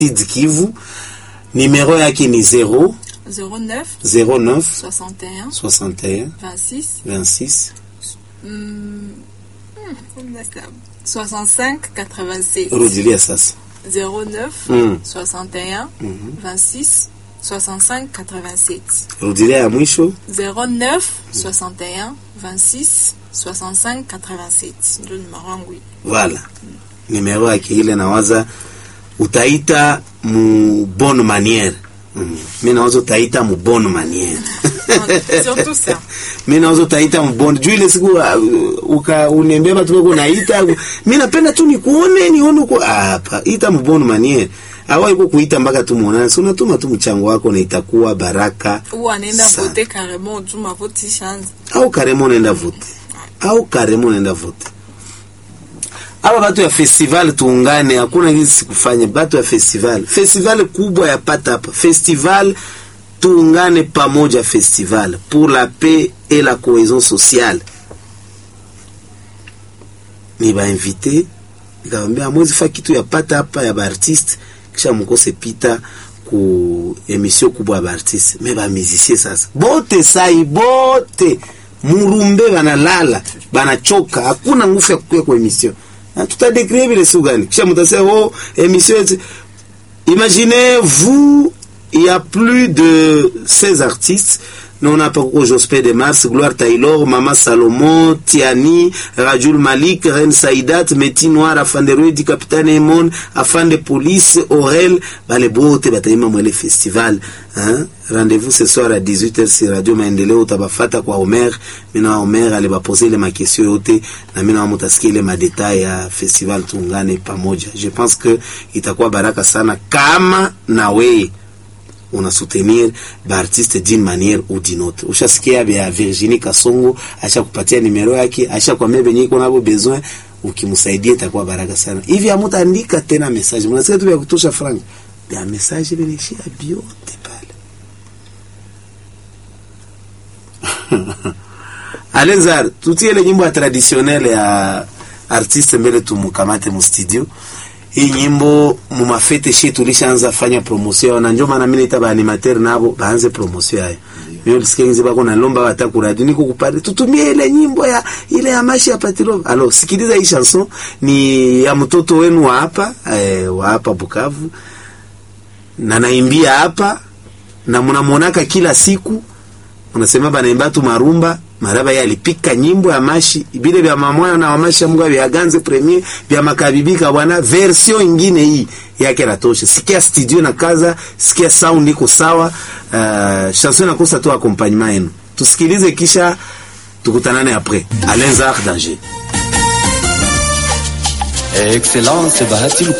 Sud Kivu. Numero yake ni 0 09 09 61 61 26 26 hum, hum, 65 87 rudilia sasa 09 Mm. 61 26 65 87 rudilia ya mwisho 09 61 26 65 87 ndio numero yangu hii. Voilà. Numero yake ile nawaza utaita mu bonne manière. Mm. Mimi nawaza utaita mu bonne manière. surtout ça Mimi nawaza utaita mu bonne. Juu ile siku uh, uka uniambia watu wako naita. Mimi napenda tu nikuone nione uko hapa. Ita mu bonne manière. Hawa iko kuita mpaka tu muonane. Si unatuma tu mchango wako na itakuwa baraka. ou anaenda Sana. voter carrément tu ma vote ishaanza au karemo naenda vote au karemo naenda vote aba batu ya festival tuungane hakuna hizi sikufanya batu ya festival festival kubwa ya pata hapa festival tuungane pamoja festival pour la paix et la cohésion sociale ni bainvite nikawambia amwezi fa kitu ya pata hapa ya baartiste kisha mukose pita ku emission kubwa ya baartiste me bamizisie sasa bote sai bote murumbe banalala banachoka hakuna nguvu ya kukuya kwa emission na tutadekrie vile siku gani kisha mutasema oh emission eti Imaginez-vous, il y a plus de 16 artistes. Nous, on a pas Jospé de Mars, Gloire Taylor, Mama Salomon, Tiani, Rajul Malik, Ren Saïdat, Meti Noir, Afan de Ruedi, Capitaine Emon, Afan de Police, Aurel, bale bote bataima mwele festival. Hein? Rendez-vous ce soir à 18h sur Radio Maendeleo utabafata kwa Omer. Mina Omer alibapose ile makesio yote na mina mutasikia ile madetail ya festival tuungane pamoja. Je pense que itakuwa baraka sana kama na wewe una soutenir baartiste d'une manière ou d'une autre. Ushasikia bya Virginie Kasongo acha kupatia nimero yake, acha kwa mebe nyiko nabo besoin ukimsaidia itakuwa baraka sana. Hivi amutaandika tena message. Mnasikia tu vya kutosha frank. Bya message binishia biote pale. Alenzar, tutie ile nyimbo ya traditionnel ya artiste mbele tumukamate mu studio. Hii nyimbo mu mafete shi tulishaanza fanya promotion na ndio maana mimi naita ba animateur nabo baanze promotion yayo. Mimi ulisikia ngizi bako na lomba wataku radio niko kupale tutumie ile nyimbo ya ile ya mashi ya Patilov. Alors sikiliza hii chanson ni ya mtoto wenu wa hapa eh, wa hapa Bukavu na naimbia hapa na mnamuonaka kila siku unasema banaimba tu marumba maraba yeye alipika nyimbo ya mashi bile vya mamwana na wamashi mungu vya ganze premier vya makabibika bwana version ingine hii yake natosha sikia studio na kaza sikia sound iko sawa uh, chanson inakosa tu accompagnement yenu tusikilize kisha tukutanane après Alain Zar danger Excellence Bahati Luku